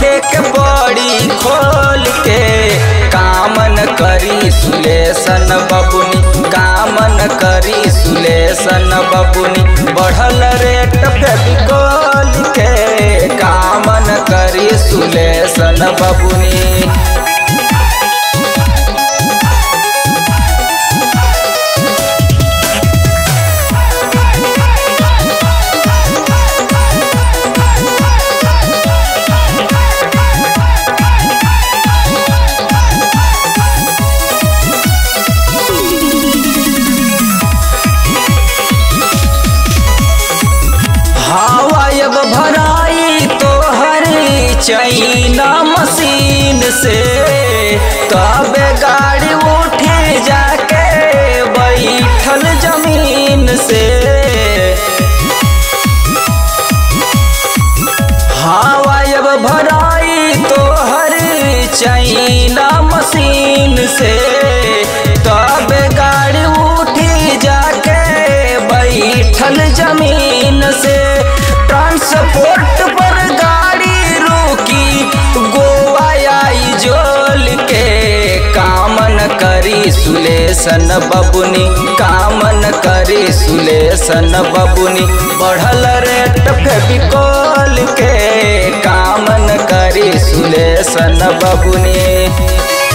देखे के बड़ी खोल के कामन करी सुलेसन बबुनी कामन करी सुलेसन बबुनी बढ़ल रेट फेविकोल के कामन करी सुलेसन बबुनी हवा अब भराई तो हरी चैना मशीन से तब गाड़ी उठे जाके बैठल जमीन से हवा अब भराई तो हरी चैना मशीन से तब गाड़ी उठी जाके बैठल जमीन से ट्रांसपोर्ट पर गाड़ी रुकी गोवा आई जोल के कामन करी सुलेसन बबुनी कामन करी सुलेसन बबुनी बढ़ल रेट फेविकोल के कामन करी सुलेसन बबुनी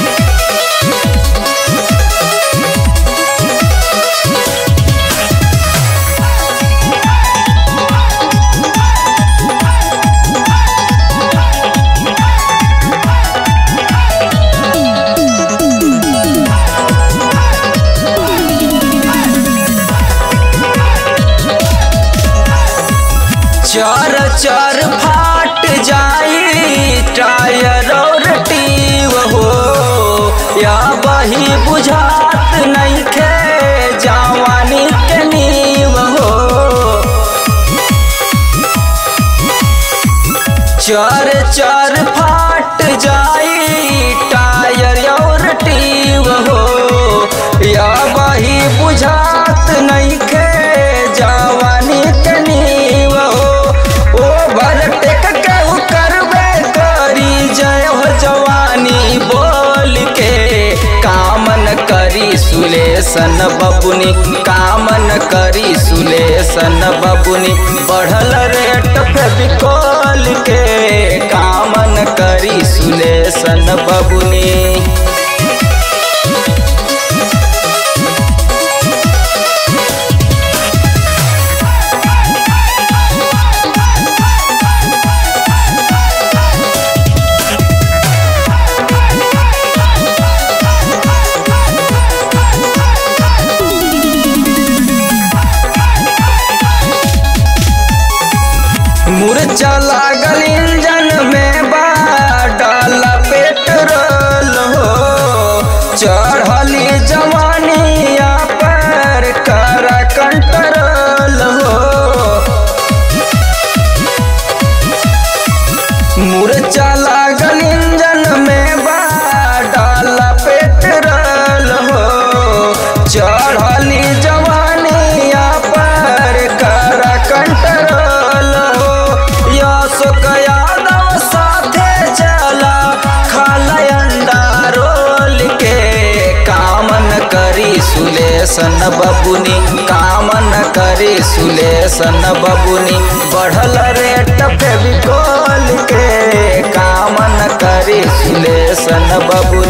चर चर फाट जाई टायर और टीव हो या बही बुझात नहीं खे जवानी के नीव हो चर चर फाट जाई टायर और टीव हो या बही बुझात नहीं खे जवानी के नीव हो ओवरटेक केहू करबे करी जय हो जवानी बोल के कामन करी सुलेसन बबुनी कामन करी सुलेसन बबुनी बढ़ल रेट फेविकोल के कामन करी सुलेसन बबुनी मुरचा लागल इंजन में बा डाला पेट्रोल हो चढ़ली जवानिया पर कर कंट्रोल हो मुरचा लागल इंजन में बा डाला पेट्रोल हो चढ़ली जवानिया पर कर कंट्रोल हो यशोक यादव साथे चला खाला अंडा रोल के कामन करी सुलेसन बबुनी कामन करी सुलेसन बबुनी बढ़ल रेट फेविकोल के कामन करी सुलेसन बबुनी